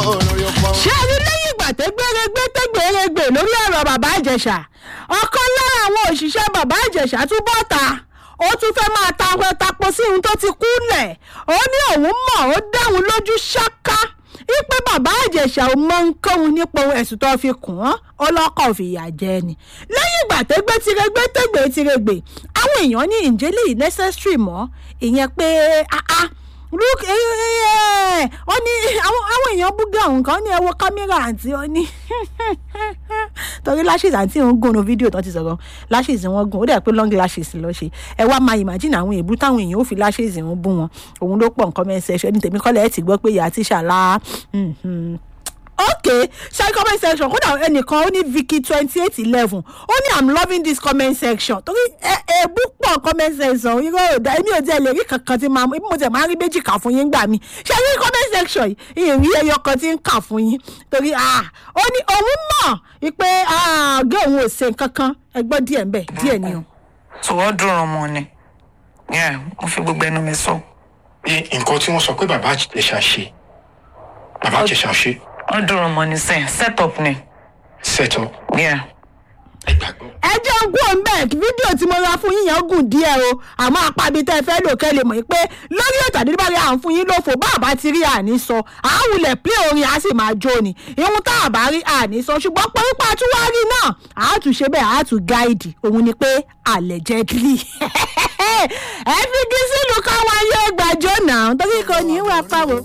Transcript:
lórí ọpọ́n. ṣé ẹni lẹ́yìn ìgbà tó gbéregbé tó gbéregbè lórí ọ̀rọ̀ bàbá ìjẹ̀ṣà ọ̀kan lára àwọn òṣìṣẹ́ bàbá ìjẹ̀ṣà tún bọ́ ta ó tún fẹ́ máa ta tapo sí ohun tó ti kú lẹ̀ ó ní òun mọ̀ ó dáhùn lójú ṣáká wípé bàbá ìjẹ̀ṣà ò mọ nǹkan nípa ohun ẹ̀sùn tó fi kùn án ọlọ́kọ̀ fìyà jẹ ni lẹ́yìn ìgbà tó gbé tirégbé tó gbé tirégbè àwọn èèyàn ní ìjẹ́lẹ̀ yìí necessary mọ́ ìyẹn pé ah ah look eh, eh, eh, ó ní àwọn àwọn èèyàn búgà òun kan ní ẹ wo kámẹ́rà àǹtí ó ní torí lashes àǹtí òun gùn ní fídíò tó ti sọ̀rọ̀ lashes wọn gùn ó dẹ̀ pé long lashes lọ ṣe ẹ wá máa imagine àwọn èébú táwọn èèyàn ó fi lashes wọn bú wọn òun ló pọ̀ nǹkan mẹ́sẹ̀ ní tèmi kọ́lẹ̀ ẹ̀ ti gbọ́ pé ìyá tíṣà lá ok ṣe comment section kódà ẹnìkan ó ní vicky twenty eight eleven ó ní i'm loving this comment section torí èébú pọ̀ comment section irọ́ òdà èmi ò tiẹ̀ lè rí kankan tí máa bí mo tiẹ̀ máa rí méjì kà fún yín gbà mí ṣe rí comment section yìí ìrí ẹyọ kan tí ń kà fún yín torí ó ní òun mọ̀ pé ọ̀gá òun ò ṣe nǹkan kan ẹgbọ́n díẹ̀ ń bẹ̀ díẹ̀ ni o. tó wọ́n dùn ọmọ ni mo fi gbogbo ẹnu mi sọ. nǹkan tí wọ́n sọ pé bàbá àjẹsà ṣe bàbá àjẹsà ṣe wọ́n dùn ọmọ ni sẹ́yìn set up ni. set up. Yeah. ẹ gbàgbọ́. ẹ jẹ́ ń gùn bẹ́ẹ̀ fídíò tí mo ra fún yín yẹn gùn díẹ̀ o àmọ́ apábi tẹ́ ẹ fẹ́ lò kẹ́ lè mọ̀ pé lórí ètò àdébárí à ń fún yín lófo bá àbá ti rí àní sọ àáwulẹ̀ plé orin á sì máa jó ni ìhun tá àbá rí àní sọ ṣùgbọ́n pẹ́rípà tún wá rí náà àá tún ṣe bẹ́ẹ̀ àá tún gáìdì òun ni pé allegedly ẹ fi gí sílùú káwọn ayé gbàjọ́ náà torí kò ní í wá fáwọn.